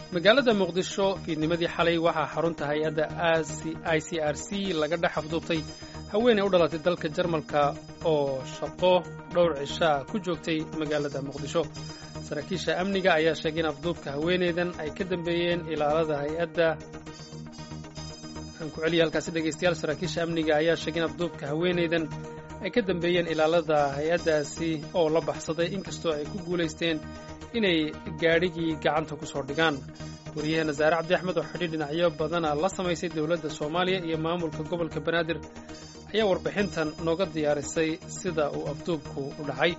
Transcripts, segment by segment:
magaalada muqdisho fiidnimadii xalay waxaa xarunta hay-adda i c r c laga dhex afduubtay haweeney u dhalatay dalka jarmalka oo shaqo dhowr cishaa ku joogtay magaalada muqdisho saraakiisha amniga ayaa sheegay in afduubka haweeneydan ay ka dambeeyeen ilaalada hay-adda aan ku celiya halkaasi dhegaystayaal saraakiisha amniga ayaa sheegay in afduubka haweeneydan ay ka dambeeyeen ilaalada hay-addaasi oo la baxsaday inkastoo ay ku guulaysteen inay gaadhigii gacanta ku soo dhigaan wariyaheena saare cabdi axmed oo xidhiir dhinacyo badana la samaysay dowladda soomaaliya iyo maamulka gobolka banaadir ayaa warbixintan nooga diyaarisay sida uu afduubku u dhacay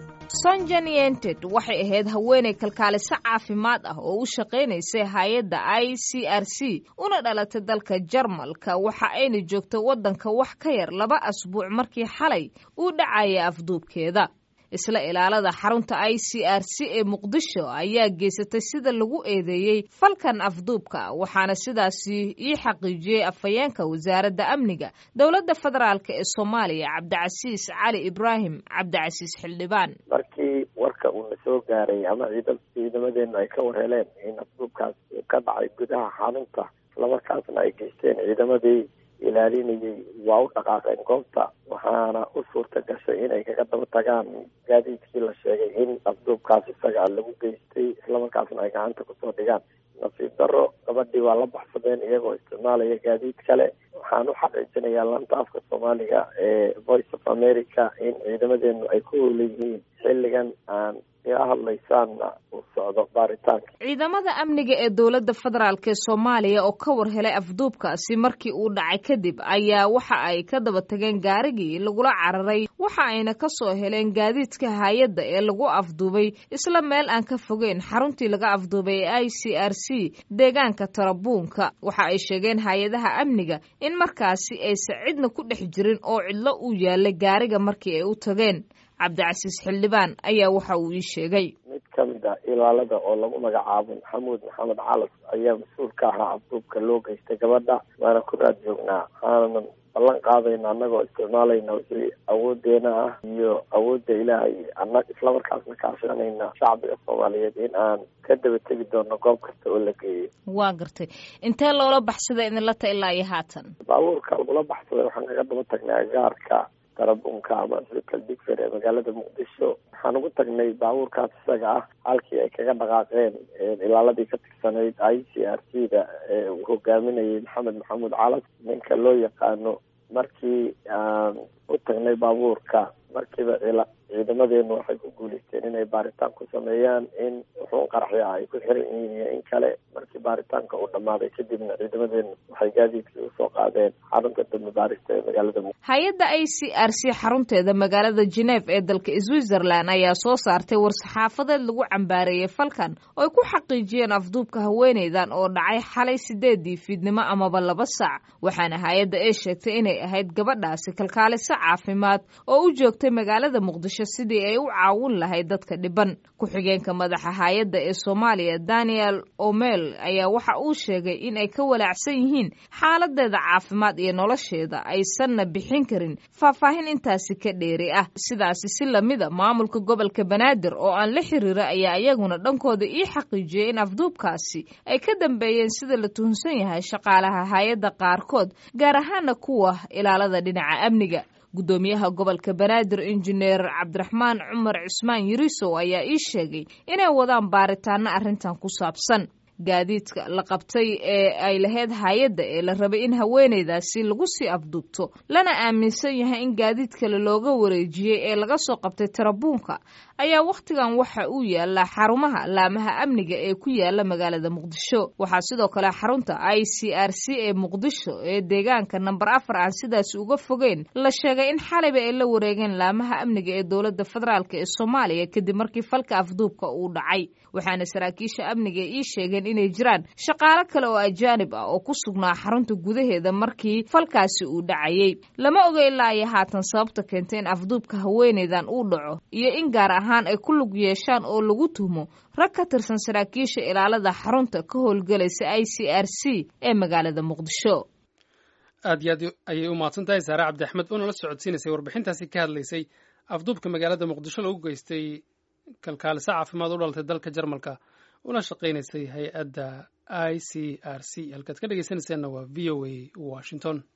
sonjan yented waxay ahayd haweenay kalkaaliso caafimaad ah oo u shaqaynaysay hay-adda i c r c una dhalatay dalka jarmalka waxa ayna joogtay waddanka wax ka yar laba asbuuc markii xalay uu dhacaya afduubkeeda isla ilaalada xarunta i c r c ee muqdisho ayaa geysatay sida lagu eedeeyey falkan afduubka waxaana sidaasi ii xaqiijiyey afhayeenka wasaaradda amniga dowladda federaalk ee soomaaliya cabdicasiis cali ibraahim cabdicasiis xildhibaan markii warka uuna soo gaaray ama ciidamadeenu ay ka warheleen in afduubkaas ka dhacay gudaha xarunta islamarkaasna ay geysteen ciidamadii ilaalinayay waa u dhaqaaqeen goobta waxaana u suurta gashay inay kaga daba tagaan gaadiidkii la sheegay in afduubkaas isaga lagu geystay islamarkaasna ay gacanta kusoo dhigaan nasiib daro gabadhii waa la baxsadeen iyagoo isticmaalaya gaadiid kale waxaan u xaqiijinayaa lanta afka soomaaliga ee voice of america in ciidamadeenu ay ku howleyihiin xilligan aan ila hadlaysaanna uu socdo baaritaanka ciidamada amniga ee dowladda federaalk ee soomaaliya oo ka war helay afduubkaasi markii uu dhacay kadib ayaa waxa ay ka daba tageen gaarigii lagula cararay waxa ayna ka soo heleen gaadiidka hay-adda ee lagu afduubay isla meel aan ka fogeyn xaruntii laga afduubay ee i c r c deegaanka tarabuunka waxa ay sheegeen hay-adaha amniga in markaasi aysan cidna ku dhex jirin oo cidlo uu yaalay gaariga markii ay u tageen cabdicasiis xildhibaan ayaa waxa uu ii sheegay mid ka mid ah ilaalada oo lagu magacaabo maxamuud maxamed calas ayaa mas-uul ka ahaa afduubka loo geystay gabadha waana ku raad joognaa waxaanan ballan qaadayna annagoo isticmaalayna wixii awoodeena ah iyo awoodda ilaahay ana islamarkaasna kaashanayna shacbiga soomaaliyeed in aan ka daba tegi doono goob kasta oo la geeyay waa gartay intee loola baxsaday idinla ta ilaa iyo haatan baabuurka lagula baxsaday waxaan kaga daba tagnay agaarka tarabunka ama sirkal digfer ee magaalada muqdisho waxaan ugu tagnay baabuurkaas isaga ah halkii ay kaga dhaqaaqeen ilaaladii ka tirsanayd i c r c da ee uu hogaaminayay maxamed maxamuud calas ninka loo yaqaano markii aan u tagnay baabuurka markiiba ciidamadeenu waxay ku guuleysteen inay baaritaan ku sameeyaan in wuxuun qaraxya ay ku xiran yihiin iyo in kale markii baaritaanka uu dhammaaday kadibna ciidamadeenu waxay gaadiidkii usoo qaadeen xarunta dambi baarista ee magaalada muqdisho hay-adda i c r c xarunteeda magaalada geneef ee dalka switzerland ayaa soo saartay war-saxaafadeed lagu cambaareeyey falkan oo ay ku xaqiijiyeen afduubka haweeneydan oo dhacay xalay sideedii fiidnimo amaba laba saac waxaana hay-adda ay sheegtay inay ahayd gabadhaasi kalkaaliso caafimaad oo u joogtay magaalada muqdisho sidii ay u caawin lahayd dadka dhiban ku-xigeenka madaxa hay-adda ee soomaaliya daniel omel ayaa waxa uu sheegay in ay ka walaacsan yihiin xaaladeeda caafimaad iyo nolosheeda aysanna bixin karin faahfaahin intaasi ka dheeri ah sidaasi si lamida maamulka gobolka banaadir oo aan la xiriira ayaa iyaguna dhankooda ii xaqiijiyey in afduubkaasi ay ka dambeeyeen sida la tuhunsan yahay shaqaalaha hay-adda qaarkood gaar ahaana kuwa ilaalada dhinaca amniga guddoomiyaha gobolka banaadir injineer cabdiraxmaan cumar cismaan yirisow ayaa ii sheegay inay wadaan baaritaano arrintan ku saabsan gaadiidka la qabtay ee ay lahayd hay-adda ee la rabay in haweeneydaasi lagu sii afduubto lana aaminsan yahay in gaadiid kale looga wareejiyey ee laga soo qabtay tarabuunka ayaa wakhtigan waxa uu yaalaa xarumaha laamaha amniga ee ku yaala magaalada muqdisho waxaa sidoo kale xarunta i c r c ee muqdisho ee deegaanka namber afar aan sidaasi uga fogeyn la sheegay in xalayba ay la wareegeen laamaha amniga ee dowladda federaalk ee soomaaliya kadib markii falka afduubka uu dhacay waxaana saraakiisha amniga ii sheegeen inay jiraan shaqaalo kale oo ajaanib ah oo ku sugnaa xarunta gudaheeda markii falkaasi uu dhacayey lama oga ilaa iyo haatan sababta keentay in afduubka haweeneydan uu dhaco iyo in gaar ahaan ay ku lug yeeshaan oo lagu tuhmo rag ka tirsan saraakiisha ilaalada xarunta ka howlgelaysa i c r c ee magaalada muqdisho aad iyo aad ayay u mahadsan tahay saare cabdi axmed oo nala socodsiinaysay warbixintaasi ka hadlaysay afduubka magaalada muqdisho lagu geystay kalkaaliso caafimaad u dhalatay dalka jarmalka una shaqaynaysay hay-adda i c r c halkaad ka dhegeysanayseena waa v o a washington